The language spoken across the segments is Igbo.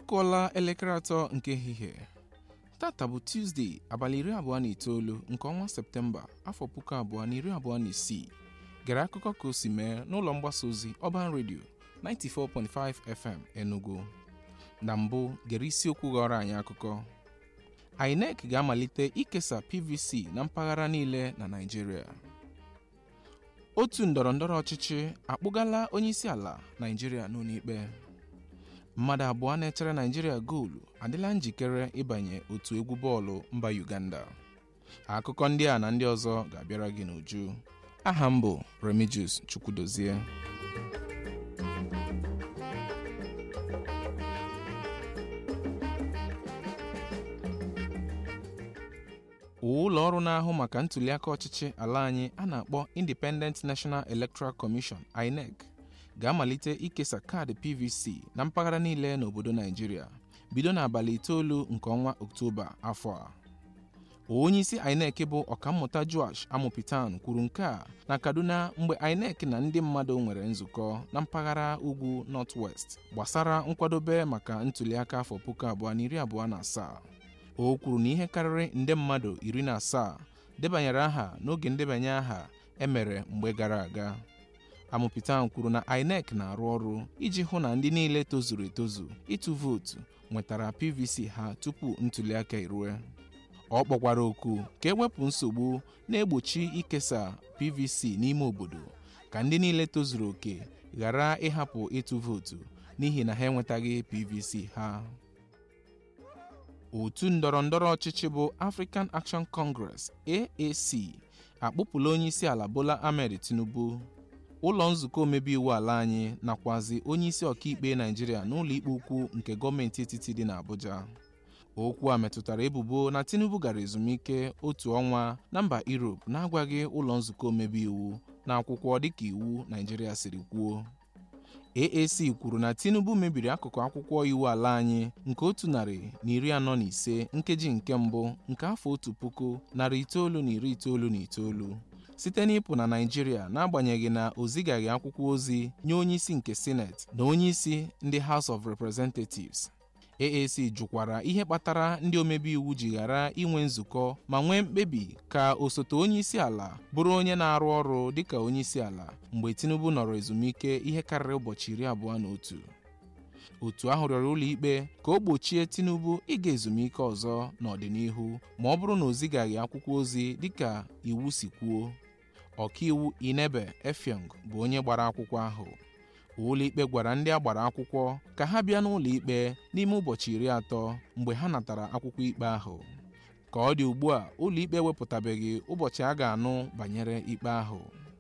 kụọla elekere atọ nke ehihie tata bụ tuzdee abalị iri abụọ na itoolu nke ọnwa septemba afọ puku abụọ na iri abụọ na isii gere akụkọ ka o si mee n'ụlọ mgbasa ozi ọban redio 94.5 fm enugu na mbụ gere isiokwu ghọrọ anyị akụkọ inec ga-amalite ikesa pvc na mpaghara niile na naijiria otu ndọrọndọrọ ọchịchị akpụgala onyeisi ala naijiria n'ụlọikpe mmadụ abụọ na-echere naijiria goolu adịla njikere ịbanye otu egwu bọọlụ mba uganda akụkọ ndị a na ndị ọzọ ga-abịara gị n'uju aha m bụ remigius chukwudozie ụlọ ọrụ na-ahụ maka ntụliaka ọchịchị ala anyị a na-akpọ Independent National Electoral Commission INEC ga-amalite ikesa kaadị PVC na mpaghara niile n'obodo Naijiria bido n'abalị itoolu nke ọnwa Ọktoba afọ a onyeisi INEC bụ ọkammụta Joash Amopitan kwuru nke a na Kaduna mgbe INEC na ndị mmadụ nwere nzukọ na mpaghara ugwu North-West gbasara nkwadobe maka ntụliaka afọ puku abụọ na iri abụọ na asaa o kwuru na ihe karịrị nde mmadụ iri na asaa debanyere aha n'oge ndebanye aha emere mgbe gara aga Amopitan kwuru na INEC na-arụ ọrụ iji hụ na ndị niile tozuru etozu ịtụ vootu nwetara PVC ha tupu ntụliaka erue ọ kpọkwara oku ka ewepụ nsogbu na-egbochi ikesa PVC n'ime obodo ka ndị niile tozuru oke ghara ịhapụ ịtụ vootu n'ihi na ha enwetaghị PVC ha otu ndọrọndọrọ ọchịchị bụ African Action Congress AAC akpụpụla onyeisi ala Bola Ahmed Tinubu ụlọ nzukọ omebe iwu ala anyị nakwazi onyeisi ọkaikpe Naijiria n'ụlọ ikpe ukwu nke gọọmenti etiti dị n'Abuja okwu a metụtara ebubo na Tinubu gara ezumike otu ọnwa na mba Europe na-agwaghị ụlọ nzukọ omebe iwu na akwụkwọ dịka iwu Naijiria siri kwuo AAC kwuru na Tinubu mebiri akụkụ akwụkwọ iwu ala anyị nke otu narị na iri anọ na ise nkeji nke mbụ nke afọ otu puku narị itoolu na iri itoolu na itoolu site n'ịpụ na Naịjirịa n'agbanyeghị na o zigaghị akwụkwọ ozi nye onyeisi nke Senate na onyeisi ndị House of Representatives AAC jụkwara ihe kpatara ndị omebe iwu ji ghara inwe nzukọ ma nwee mkpebi ka osote onyeisi ala bụrụ onye na-arụ ọrụ dịka onyeisi ala mgbe Tinubu nọrọ ezumike ihe karịrị ụbọchị iri abụọ na otu otu ahụ rịọrọ ụlọikpe ka o gbochie Tinubu ịga ezumike ọzọ n'ọdịnihu ma ọ bụrụ na o zigaghị akwụkwọ ozi dịka iwu si kwuo ọkaiwu Inebe Effiong bụ onye gbara akwụkwọ ahụ ụlọikpe gwara ndị a gbara akwụkwọ ka ha bịa n'ụlọikpe n'ime ụbọchị iri atọ mgbe ha natara akwụkwọ ikpe ahụ ka ọ dị ugbu a ụlọikpe ewepụtabeghị ụbọchị a ga-anụ banyere ikpe ahụ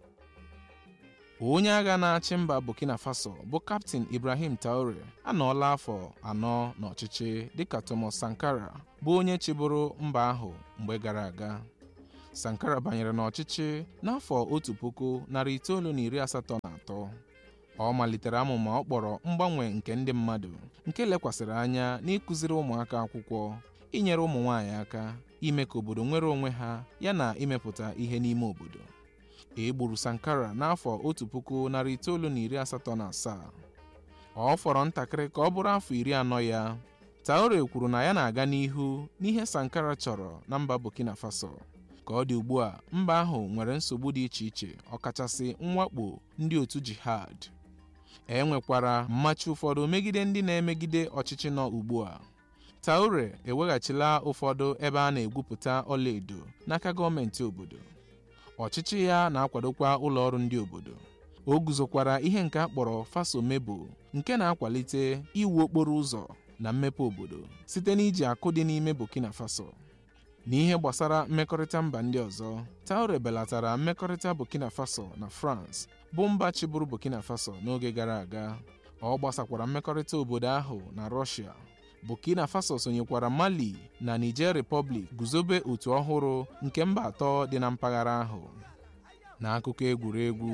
onye agha na-achị mba Burkina Faso bụ kaptịn Ibrahim Traore anọọla afọ anọ n'ọchịchị dịka Thomas Sankara bụ onye chịbụrụ mba ahụ mgbe gara aga Sankara banyere n'ọchịchị n'afọ otu puku narị itoolu na iri asatọ na atọ ọ malitere amụma ọ kpọrọ mgbanwe nke ndị mmadụ nke lekwasịrị anya n'ịkụziri ụmụaka akwụkwọ inyere ụmụ nwaanyị aka ime ka obodo nwere onwe ha yana imepụta ihe n'ime obodo e gburu Sankara n'afọ otu puku narị itoolu na iri asatọ na asaa ọ fọrọ ntakịrị ka ọ bụrụ afọ iri anọ ya Traore kwuru na ya na-aga n'ihu n'ihe Sankara chọrọ na mba Burkina Faso ka ọ dị ugbu a mba ahụ nwere nsogbu dị iche iche ọkachasị mwakpo ndị otu jihad e nwekwara mmachi ụfọdụ megide ndị na-emegide ọchịchị nọ ugbu a Traore eweghachila ụfọdụ ebe a na-egwupụta ọlaedo n'aka gọọmenti obodo ọchịchị ya na-akwadokwa ụlọ ọrụ ndị obodo o guzokwara ihe nke a kpọrọ Faso Mebo nke na-akwalite iwu okporo ụzọ na mmepe obodo site n'iji akụ dị n'ime Burkina Faso n'ihe gbasara mmekọrịta mba ndị ọzọ Traore belatara mmekọrịta Burkina Faso na France bụ mba chịbụrụ Burkina Faso n'oge gara aga ọ gbasakwara mmekọrịta obodo ahụ na Russia Burkina Faso sonyekwara Mali na Niger Republic guzobe otu ọhụrụ nke mba atọ dị na mpaghara ahụ n'akụkọ egwuregwu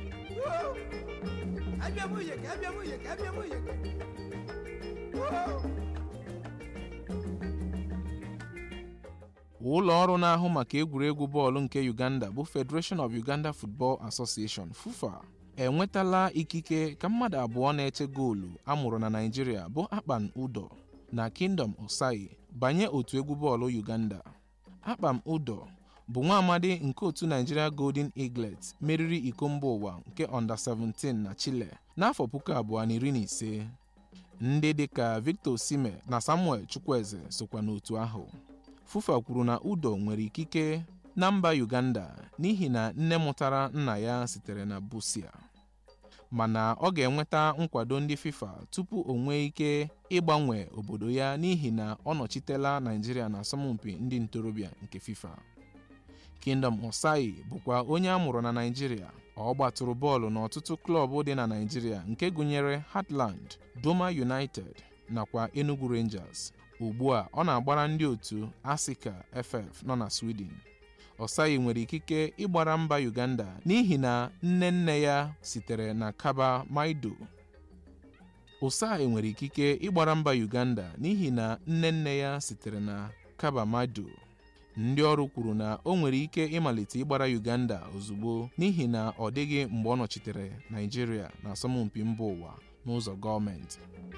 ụlọ ọrụ na-ahụ maka egwuregwu bọọlụ nke Uganda bụ Federation of Uganda Football Association FUFA enwetala ikike ka mmadụ abụọ na-eche goolu amụrụ na Naịjirịa bụ Akpan Udo na Kingdom Osai banye otu egwu bọọlụ Uganda Akpan Udo bụ nwa amadi nke otu Nigeria Golden Eaglet meriri iko mba ụwa nke Under 17 na Chile n'afọ puku abụọ na iri na ise ndị dịka Victor Osimhen na Samuel Chukwueze sokwa n'otu ahụ FUFA kwuru na Udo nwere ikike na mba Uganda n'ihi na nne mụtara nna ya sitere na Busia mana ọ ga-enweta nkwado ndị FIFA tupu o nwee ike ịgbanwe obodo ya n'ihi na ọ nọchitela Naịjirịa na asọmpi ndị ntorobịa nke FIFA Kingdom Osai bụkwa onye a mụrụ na Naịjirịa ọ gbatụrụ bọọlụ n'ọtụtụ klọb dị na Naịjirịa nke gụnyere Heartland, Doma United nakwa Enugu Rangers ugbu a ọ na-agbara ndị otu Asika FF nọ na Sweden Osai nwere ikike ịgbara mba Uganda n'ihi na nne nne ya sitere na Kaba Maido Osai nwere ikike ịgbara mba Uganda n'ihi na nne nne ya sitere na Kaba Maido ndị ọrụ kwuru na o nwere ike ịmalite ịgbara Uganda ozugbo n'ihi na ọ dịghị mgbe ọ nọchitere Naịjirịa na asọmpi mba ụwa n'ụzọ gọọmenti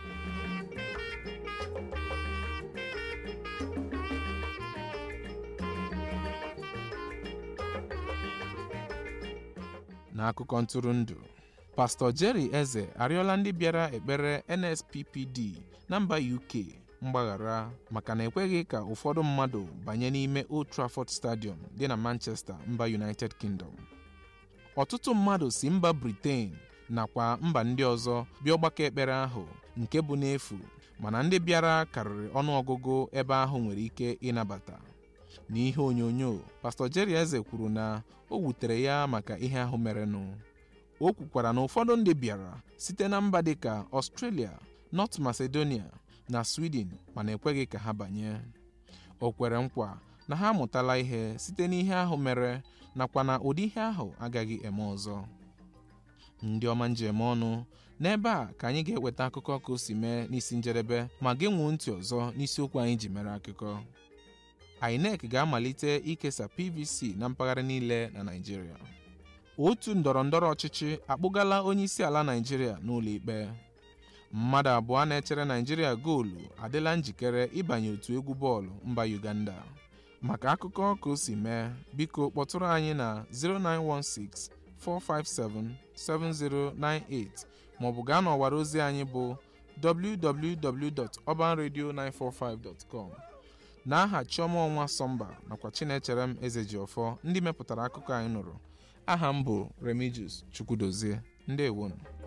n'akụkọ ntụrụndụ pastọ Jerry Eze arịọla ndị bịara ekpere NSPPD na mba UK mgbaghara maka na ekweghị ka ụfọdụ mmadụ banye n'ime Old Trafford Stadium dị na Manchester mba United Kingdom ọtụtụ mmadụ si mba Britain nakwa mba ndị ọzọ bịa ọgbakọ ekpere ahụ nke bụ n'efu mana ndị bịara karịrị ọnụọgụgụ ebe ahụ nwere ike ịnabata n'ihe onyonyo pastọ Jerry Eze kwuru na o wutere ya maka ihe ahụ merenụ o kwukwara na ụfọdụ ndị bịara site na mba dịka Australia, North Macedonia na Sweden mana ekweghị ka ha banye o kwere nkwa na ha amụtala ihe site n'ihe ahụ mere nakwa na ụdị ihe ahụ agaghị eme ọzọ ndị ọma njem ọnụ n'ebe a ka anyị ga-eweta akụkọ ka o si mee n'isi njedebe ma genwuo ntị ọzọ n'isiokwu anyị ji mere akụkọ INEC ga-amalite ikesa PVC na mpaghara niile na Naịjirịa otu ndọrọ ndọrọ ọchịchị akpụgala onye isi ala Naịjirịa n'ụlọ ikpe mmadụ abụọ na-echere Naịjirịa goolu adịla njikere ịbanye otu egwu bọọlụ mba Uganda maka akụkọ ka o si mee biko kpọtụrụ anyị na 0916 457 7098 maọbụ gaa n'ọwara ozi anyị bụ www.urbanradio945.com n'aha Chioma Ọnwa Sọmba nakwa Chinechere m Ezejiọfọ ndị mepụtara akụkọ anyị nụrụ aha m bụ Remigius Chukwudozie ndewonu